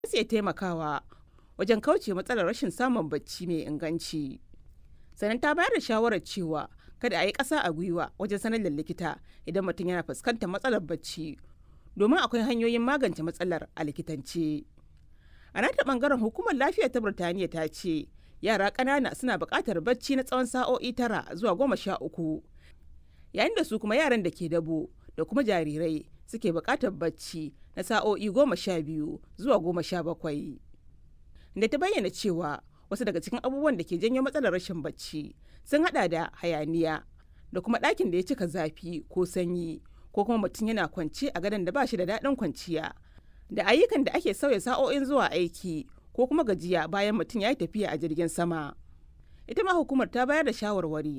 su iya taimakawa wajen kauce matsalar rashin samun bacci mai inganci. Sannan ta bayar da shawarar cewa kada a yi ƙasa a gwiwa wajen sanar da likita idan mutum yana fuskantar matsalar bacci domin akwai hanyoyin magance matsalar a likitance. A nata bangaren hukumar lafiya ta Birtaniya ta ce yara ƙanana suna buƙatar bacci na tsawon sa'o'i tara zuwa goma sha uku yayin da su kuma yaran da ke dabo da kuma jarirai suke buƙatar bacci na sa'o'i goma sha biyu zuwa goma sha bakwai. Da ta bayyana cewa wasu daga cikin abubuwan da ke janyo matsalar rashin bacci sun hada da hayaniya da kuma ɗakin da ya cika zafi ko sanyi ko kuma mutum yana kwance a gadon da ba shi da daɗin kwanciya da ayyukan da ake sauya sa'o'in zuwa aiki ko kuma gajiya bayan mutum ya yi tafiya a jirgin sama. Ita ma hukumar ta bayar da shawarwari